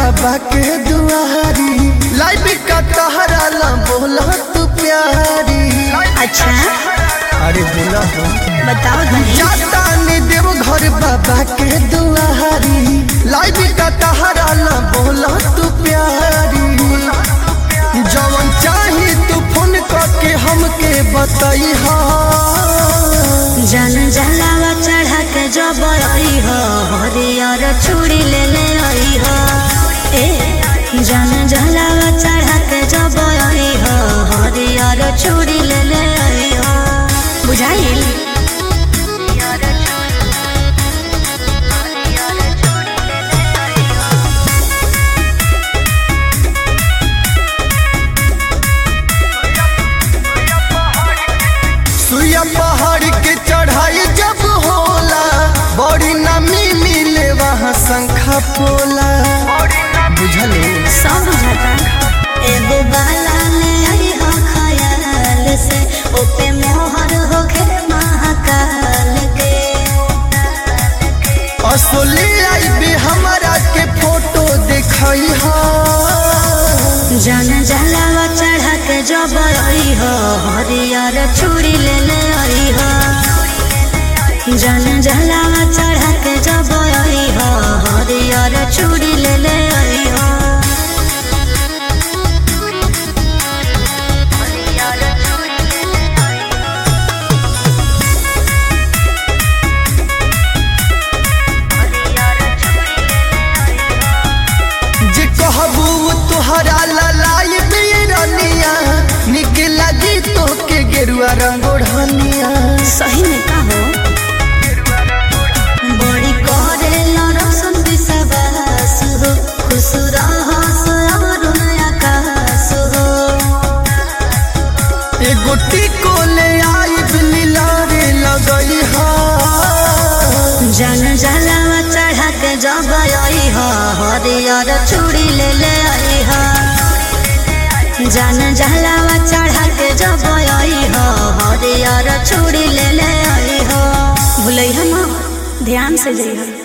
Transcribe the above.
बाबा के दुआरी लाइफ का तहरा ला बोला तू प्यारी अच्छा अरे बोला हो बताओ धनी जाता ने देव घर बाबा के दुआरी लाइफ का तहरा ला बोला तू प्यारी जवन चाही तू फोन करके हमके बताई हा जन जलावा चढ़ा के जब आई हो हरियर चूड़ी ले ले आई हो ए जन जलावा चढ़ा के जब आई हो हरियर चूड़ी ले ले आई हो बुझाइल सुइया पहाड़ के चढ़ाई जब होला बड़ी नमी मिले वहाँ शंखा पोला बुझल सब बुझाता एगो बाला ले आई हो खयाल से ओपे मोहर होके महाकाल के असोली आई भी हमारा के फोटो दिखाई हा जन जलावा चढ़ा के जब आई हो हरियर चूड़ी ले ले आई हो जन जलावा चढ़ा के जब आई हो हरियर चूड़ी ले ले आई हो जे कहबू तुहरा ललाई बीरनिया निक लगी तो के गेरुआ रंग ओढ़निया सही में कहो बड़ी करे लरसन विश्वास हो खुश रहस अरुण आकाश हो एगो टिको ले आई लीला रे लगई हा जन जलावा चढ़ा के जब आई हो हरियर चूड़ी ले ले आई हो जन जलावा चढ़ा के जब आई हो हरियर चूड़ी ले ले आई हो भूलै हम ध्यान से जइहो